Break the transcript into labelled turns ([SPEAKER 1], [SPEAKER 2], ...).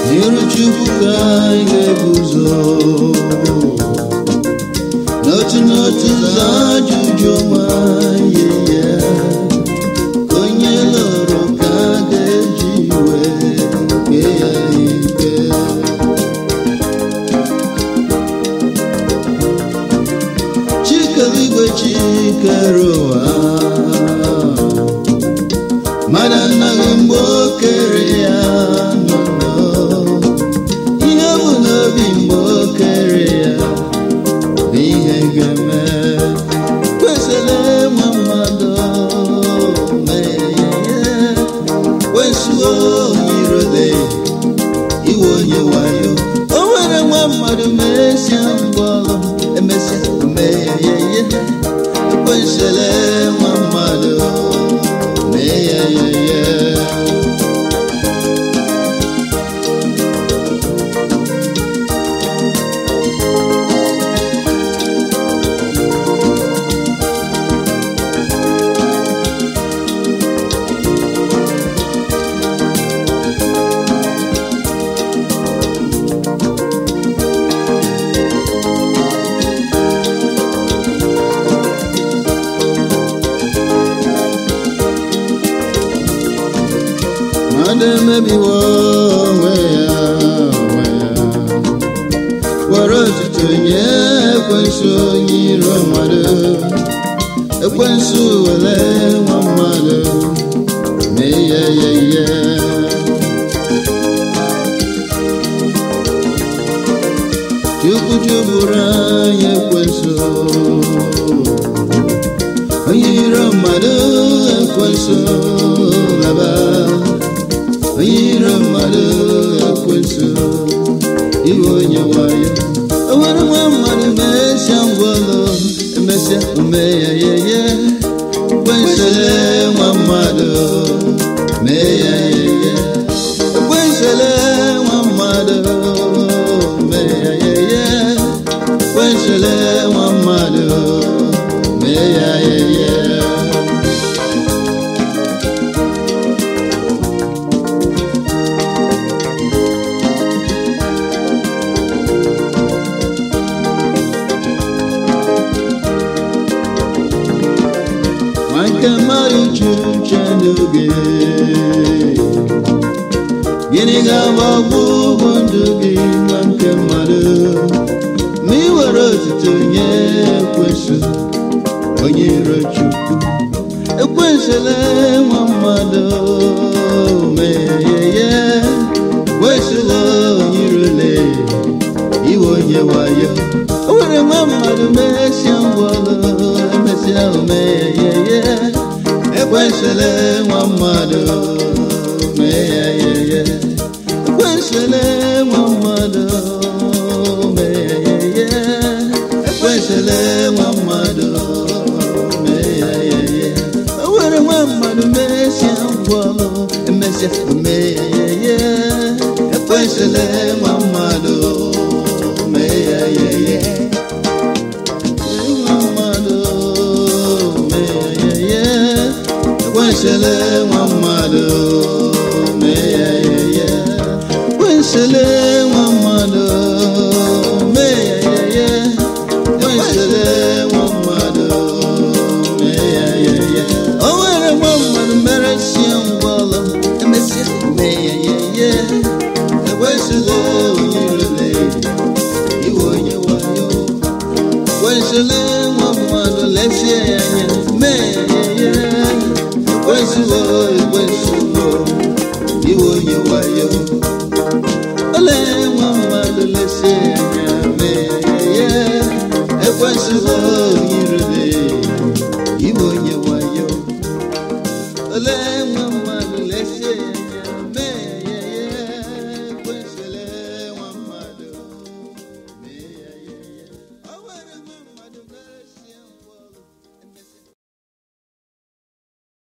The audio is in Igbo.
[SPEAKER 1] n'iru Chukwu ka anyị ga-eguzo n'otu n'otu ụzọ ajụjụ ma ihe ya ka onye lụrụ ka a ga-eji wee kpee ya ikpe chikeligwe chikere ụwa mmadụ anaghị mgbe o kere ya nọ ihe bụ n'obi mgbe o kere ya bụ ihe ga-eme kwesịrị nwa mmadụ mee ya ihe kwesuo irode iwe onye wayo o nwere nwa mmadụ mesịa ngwọrụ emesịa mee ya ya ihe ekwesịrị nwa mmadụ mee ya ya ya mmadụ emebiwo onwe ya onwe ya were otuto nye ekwensu onye iro mmadụ ekwensu were nwa mmadụ mee ya ya ya chukwu juburu anyị ekwensu onye iro mmadụ ekwensu laba onye iro mmadụ ekwensu iwe onye wayo o nwere nwa mmadụ mesịa ngwọlụ emesịa ome ya yeye ekwensele nwa mmadụ mee ya yeye ekwensele nwa mmadụ mee ya yeye ekwensele nwa mmadụ mee ya yeye Ma nke mmadụ jụrụ uche n'oge gịnị ga-agbagbu ụgwọ ndụ gị nwa nke mmadụ ma ị were otuto nye ekwensu onye iro chukwu ekwensụla nwa mmadụ meyeye ekwensụla onye irole iwe onye wayo o nwere nwa mmadụ mesịa ngwọlụ emesịa omeyeye ekwensụla nwa mmadụ meyeye ekwensụla nwa mmadụ meyeye ekwensụla nwa mmadụ meyeye o nwere nwa mmadụ mesịa ngwọlụ emesịa omeyeye ekwensụla nwa mmadụ meyeye nwa mmadụ meyeye ekwensụla nwa mmadụ meyeye ekwensụla nwa mmadụ meyeye ekwensụla nwa mmadụ meyeye o nwere nwa mmadụ mere sie ngwọlụ emesịa meyeye ekwensụla onye irele iwe onye wayo ekwensụla nwa mmadụ lesie ya anya mee ya ihe ekwensụla ekwensụla iwe onye wayo ole nwa mmadụ lesie ya anya mee ya ihe ekwensụla onye irele iwe onye wayo ole nwa mmadụ